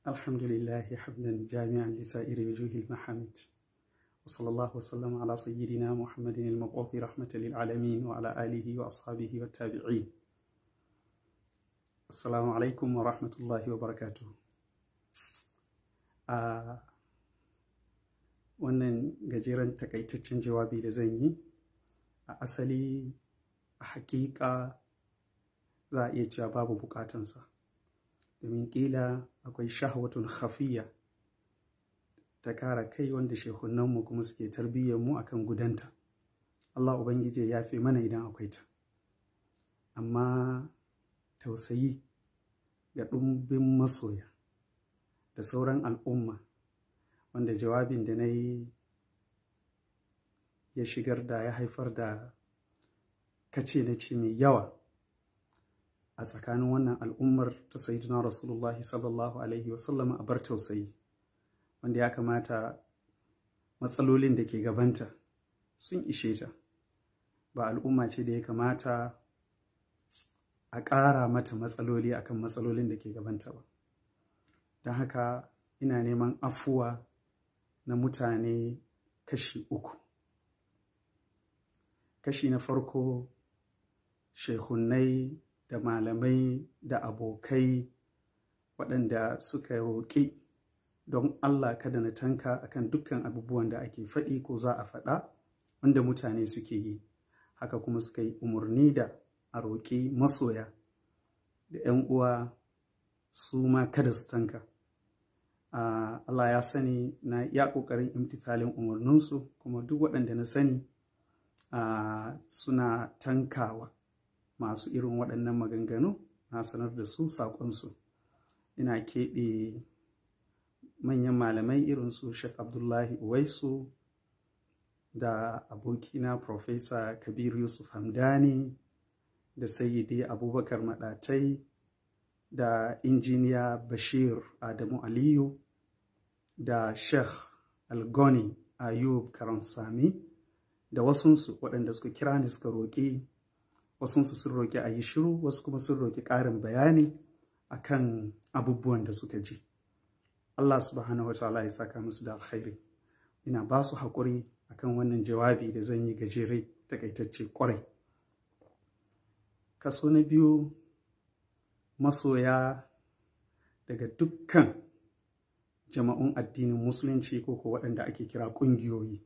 الحمد لله حمدا جامعا لسائر وجوه المحامد وصلى الله وسلم على سيدنا محمد المبعوث رحمة للعالمين وعلى آله وأصحابه والتابعين السلام عليكم ورحمة الله وبركاته آه wannan gajeren takaitaccen jawabi da zan yi a asali a hakika za a iya cewa babu bukatansa domin ƙila akwai shahwatun hafiya ta kara kai wanda shehunanmu kuma suke tarbiyyarmu akan gudanta Allah Ubangiji ya fi mana idan akwai ta amma tausayi ga ɗumbin masoya da sauran al'umma wanda jawabin da na yi ya shigar da ya haifar da kace na ce mai yawa a tsakanin wannan al'ummar ta sayyidina rasulullahi sallallahu alaihi wasallama a bar tausayi wanda ya kamata matsalolin da ke gabanta sun ishe ta ba al'umma ce da ya kamata a ƙara mata matsaloli akan matsalolin da ke gabanta ba don haka ina neman afuwa na mutane kashi uku kashi na farko shehunai da malamai da abokai waɗanda suka roƙi don Allah kada na tanka akan dukkan abubuwan da ake faɗi ko za a faɗa wanda mutane suke yi haka kuma suka yi umarni da a roƙi masoya da 'yan uwa su ma kada su tanka uh, Allah ya sani na ya ƙoƙarin imtikalin umarninsu kuma duk waɗanda na sani uh, suna tankawa masu irin waɗannan maganganu na sanar da su saƙonsu ina keɓe manyan malamai irin su Sheikh Abdullahi Uwaisu da abokina Profesa Kabir Yusuf Hamdani da Sayyidi Abubakar Maɗatai da injiniya Bashir Adamu Aliyu da Sheikh Algoni Ayub Karamsami da wasunsu waɗanda suka kira ni suka roƙi wasunsu sun roƙi a yi shiru wasu kuma sun roƙi ƙarin bayani akan abubuwan da suka ji. Allah subhanahu wa ta'ala ya saka musu da alkhairi ina ba su haƙuri akan wannan jawabi da zan yi gajere takaitacce ƙwarai kaso na biyu masoya daga dukkan jama'un addinin musulunci ko ko waɗanda ake kira ƙungiyoyi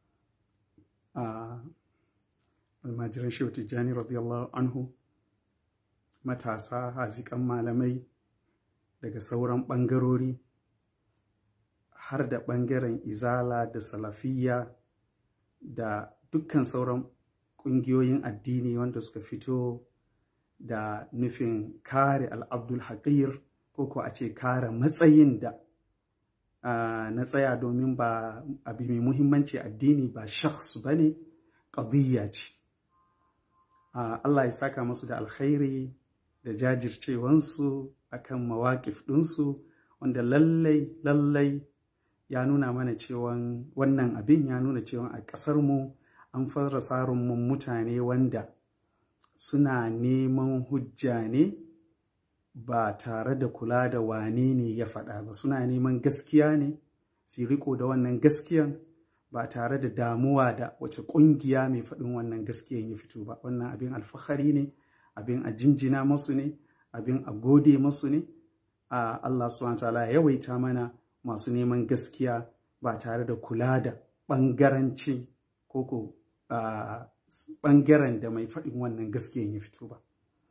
a almajiran shehu tijjani radiyallahu anhu matasa haziƙan malamai daga sauran ɓangarori har da ɓangaren izala da salafiyya da dukkan sauran ƙungiyoyin addini wanda suka fito da nufin kare al'abdul haƙir ko ko a ce kare matsayin da uh, na tsaya domin ba abu mai muhimmanci addini ba shakhs ba ne ƙadiyya ce uh, Allah ya saka musu da alkhairi da jajircewansu akan mawaƙif ɗinsu wanda lallai lallai ya nuna mana cewa wannan abin ya nuna cewa a ƙasarmu an fara tsarin mutane wanda suna neman hujja ne ba tare da kula da wane ne ya faɗa ba suna neman gaskiya ne su riko da wannan gaskiyan ba tare da damuwa da wace ƙungiya mai faɗin wannan gaskiyan ya fito ba wannan abin alfahari ne abin a jinjina masu ne abin a gode masu ne a Allah subhanahu ta'ala ya yawaita mana masu neman gaskiya ba tare da kula da ɓangaranci ko ko ɓangaren da mai faɗin wannan gaskiyan ya fito ba.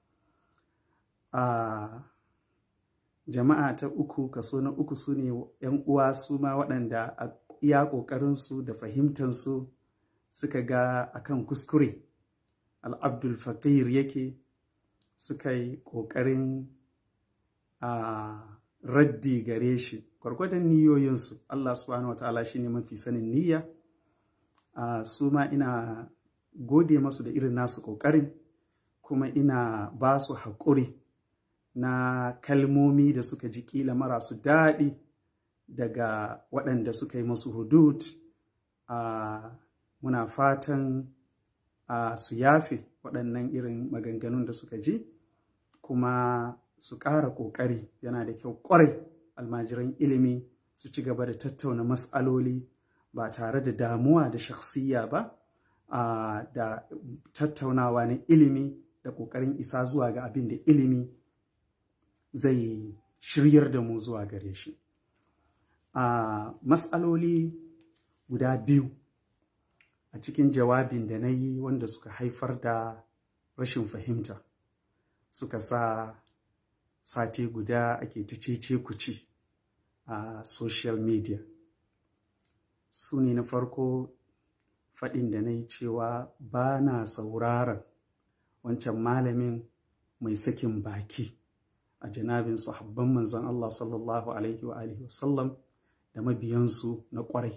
jama'a ta uku kaso na uku su ne ‘yan uwa su ma waɗanda a iya ƙoƙarinsu da fahimtansu suka ga akan kuskure al'abdul faqir yake suka yi ƙoƙarin raddi gare shi gwargwadon niyoyinsu Allah subhanahu wa ta'ala shine mafi sanin niyya su ma ina gode masu da irin nasu ƙoƙarin kuma ina ba su haƙuri na kalmomi da suka ji ƙila marasu daɗi daga waɗanda suka yi masu hudud muna fatan su yafe waɗannan irin maganganun da suka ji kuma su ƙara ƙoƙari yana da kyau ƙwarai almajiran ilimi su ci gaba da tattauna matsaloli ba tare da damuwa da shakhsiyya ba da tattaunawa na ilimi da ƙoƙarin isa zuwa ga abin da ilimi zai shiryar da mu zuwa gare shi a matsaloli guda biyu a cikin jawabin da na yi wanda suka haifar da rashin fahimta suka sa sati guda ake ta cece kuci a social media su ne na farko faɗin da na yi cewa ba na sauraron wancan malamin mai sakin baki a janabin sahabban manzan Allah sallallahu alaihi wa alihi wasallam da mabiyansu na ƙwarai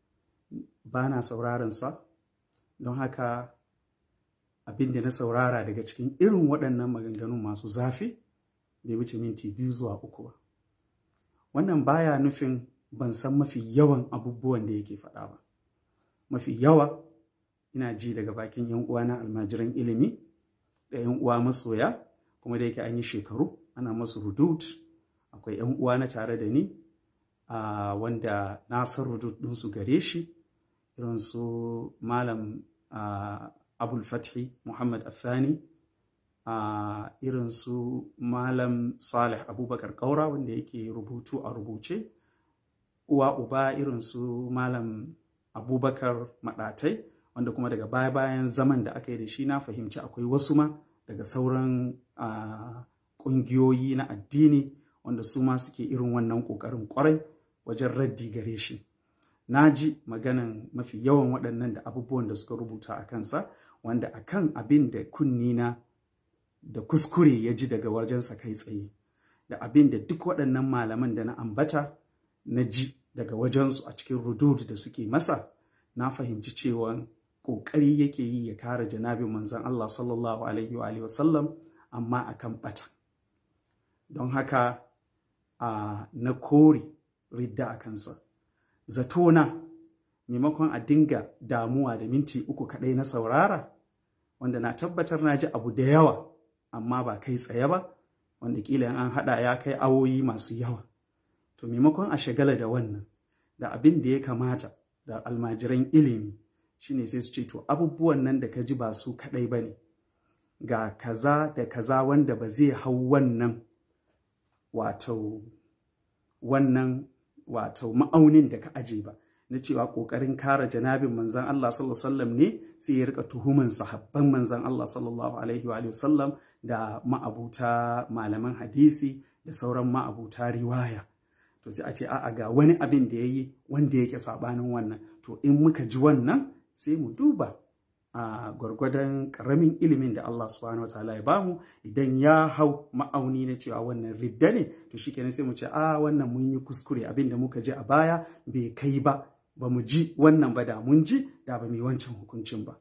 ba na sauraron sa don haka abin da na saurara daga cikin irin waɗannan maganganun masu zafi bai wuce minti biyu zuwa uku ba wannan baya nufin ban san mafi yawan abubuwan da yake faɗa ba mafi yawa ina ji daga bakin yan uwa na almajiran ilimi da yan uwa masoya kuma da yake an yi shekaru ana masu rudud akwai yan uwa na tare da ni a wanda na san rudud ɗinsu gare shi irin su malam abul fathi muhammad athani a irin su malam salih abubakar kaura wanda yake rubutu a rubuce uwa uba irin su malam abubakar maɗatai wanda kuma daga baya bayan zaman da aka yi da shi na fahimci akwai wasu ma daga sauran ƙungiyoyi na addini wanda su ma suke irin wannan ƙoƙarin ƙwarai wajen raddi gare shi na ji maganan mafi yawan waɗannan da abubuwan da suka rubuta a kansa wanda akan abin da kunnina da kuskure ya ji daga wajensa kai tsaye da abin da duk waɗannan malaman da na ambata na ji daga wajensu a cikin rudud da suke masa na fahimci cewa ƙoƙari yake yi ya kare janabin manzan Allah sallallahu alaihi wa sallam amma akan ɓata don haka a na kore ridda a kansa zatona maimakon a dinga damuwa da minti uku kaɗai na saurara wanda na tabbatar na ji abu da yawa amma ba kai tsaye ba wanda kila an haɗa ya kai awoyi masu yawa to maimakon a shagala da wannan da abin da ya kamata da almajiran ilimi shine sai su ce to abubuwan nan da ka ji ba su kaɗai ba ne ga kaza da kaza wanda ba zai hau wannan wato wannan wato ma'aunin da ka aje ba na cewa ƙoƙarin kare janabin manzan Allah sallallahu alaihi wasallam ne sai ya rika tuhuman sahabban manzan Allah sallallahu alaihi wa sallam da ma'abuta malaman hadisi da sauran ma'abuta riwaya to sai a ce a'a ga wani abin da ya yi wanda yake sabanin wannan to in muka ji wannan sai mu duba a gwargwadon karamin ilimin da Allah subhanahu wa ta'ala ya bamu idan ya hau ma'auni na cewa wannan ridda ne to shikenan sai mu ce a wannan mun yi kuskure abin da muka ji a baya bai kai ba ba mu ji wannan ba da mun ji da ba mu yi wancan hukuncin ba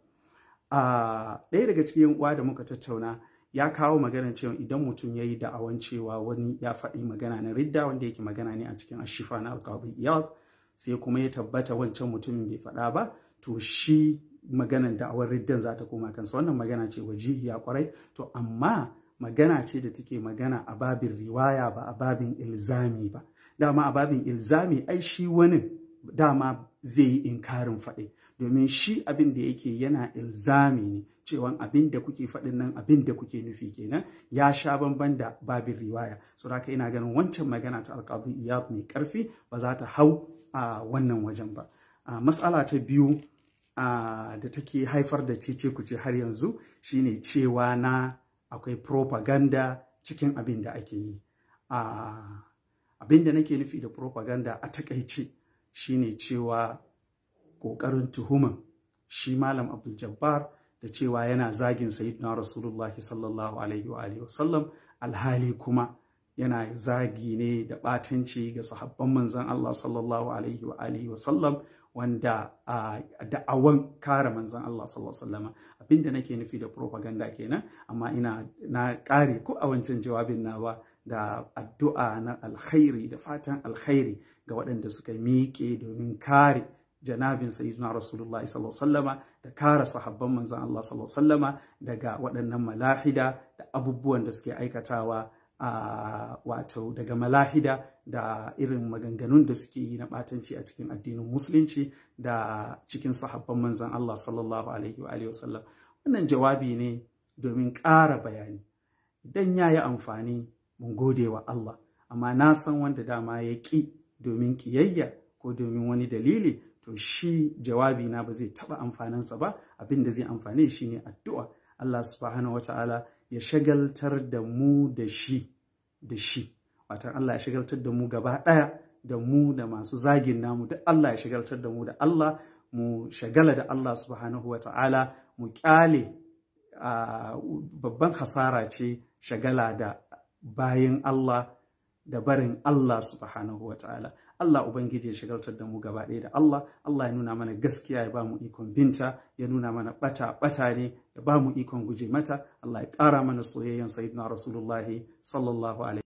a ɗaya daga cikin uwa da muka tattauna ya kawo maganar cewa idan mutum ya yi da'awan cewa wani ya faɗi magana na ridda wanda yake magana ne a cikin ashifa na alƙadi iyad sai kuma ya tabbata wancan mutumin bai faɗa ba to shi maganar da'awar riddan za ta koma kansa wannan magana ce wajihiya kwarai to amma magana ce da take magana a babin riwaya ba a babin ilzami ba dama a babin ilzami ai shi wani dama zai yi inkarin faɗi domin shi abin da yake yana ilzami ne cewa abin da kuke faɗin nan abin da kuke nufi kenan ya sha bamban da babin riwaya so haka ina ganin wancan magana ta alƙadu iyab mai ƙarfi ba za ta hau a wannan wajen ba matsala ta biyu da take haifar da cece kuce har yanzu shine cewa na akwai propaganda cikin abin da ake yi abin da nake nufi da propaganda a takaice shine cewa ƙoƙarin tuhuman shi malam abdul jabbar da cewa yana zagin sayyidina rasulullahi sallallahu alaihi wa alihi wasallam alhali kuma yana zagi ne da ɓatanci ga sahabban manzan Allah sallallahu alaihi wa alihi wasallam wanda a da'awan kare manzan Allah sallallahu alaihi wasallam abinda nake nufi da propaganda kenan amma ina na ƙare ko a wancan jawabin nawa da addu'a na alkhairi da fatan alkhairi ga waɗanda suka miƙe domin kare janabin sayyidina rasulullah sallallahu alaihi da kare sahabban manzan Allah sallallahu alaihi daga waɗannan malahida da abubuwan da suke aikatawa a wato daga malahida da irin maganganun da suke yi na ɓatanci a cikin addinin musulunci da cikin sahabban manzan Allah sallallahu alaihi wa wasallam wannan jawabi ne domin ƙara bayani idan ya yi amfani mun gode wa Allah amma na san wanda dama ya ƙi domin ƙiyayya ko domin wani dalili to shi jawabi na ba zai taɓa amfaninsa ba abin da zai amfane shi ne addu'a Allah subhanahu wa ta'ala ya shagaltar da mu da shi da shi watan Allah ya shagaltar da mu gaba ɗaya da mu da masu zagin namu da Allah ya shagaltar da mu da Allah mu shagala da Allah subhanahu wa ta'ala mu ƙyale babban hasara ce shagala da bayan Allah da barin Allah subhanahu wa ta'ala Allah Ubangiji ya shagaltar da mu gaba ɗaya da Allah Allah ya nuna mana gaskiya ya ba mu ikon binta ya nuna mana ɓata ɓata ne ya ba mu ikon guje mata Allah ya ƙara mana soyayyen sayyidina Rasulullahi sallallahu alaihi